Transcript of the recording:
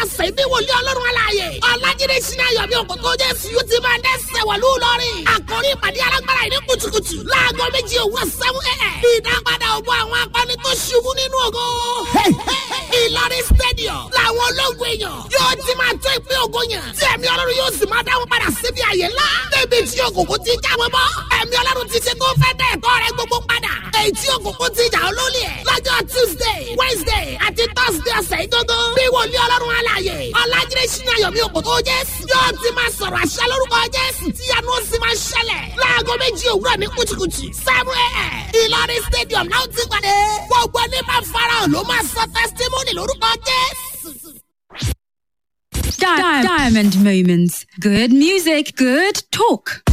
ọ̀sẹ̀ ìbí wòlíì ọlọ́run aláàyè ọ̀làjídé sinmi ayọ̀mí òkòtò jésù yóò ti máa dẹ́sẹ̀ wọ̀lú lọ́rìn àkórí ìpàdé alágbára yìí ní kùtùkùtù láago méjì òwúrọ̀ sẹ́wọ́n ẹ̀ ìdápadà ògbó àwọn akọni tó ṣubú nínú ògo ìlọrin stadium làwọn ológun èèyàn yóò ti máa tó ìpín ògo yẹn tí ẹ̀mí ọlọ́run yóò sì máa dáwọn padà síbi àyè ńlá débi tí òkùnkùn ti já wọn bọ́ ẹ̀mí ọlọ́run ti ṣe tó fẹ́ dẹ́ ẹ̀tọ́ rẹ gbogbo padà èyí tí òkùnkùn ti jà olólè ẹ̀ lọ́jọ́ tuesday wednesday àti thursday ọ̀sẹ̀ ìgbógó bí wòlíì ọlọ́run alààyè ọ̀làjídé sínú ayọ̀mí òkòtò jésù yóò ti máa sọ̀rọ̀ àṣà lórúkọ jésù tí yanu ó sì máa ṣẹlẹ̀ láago méjì òwúrọ̀ ní kùtùkùtù seven a.m. ìlọrin stadium náà ti pàdé gbogbo ní máa farahàn ló máa sọ testimony lórúkọ jésù. Di- Diamond Moments. Good music, good talk.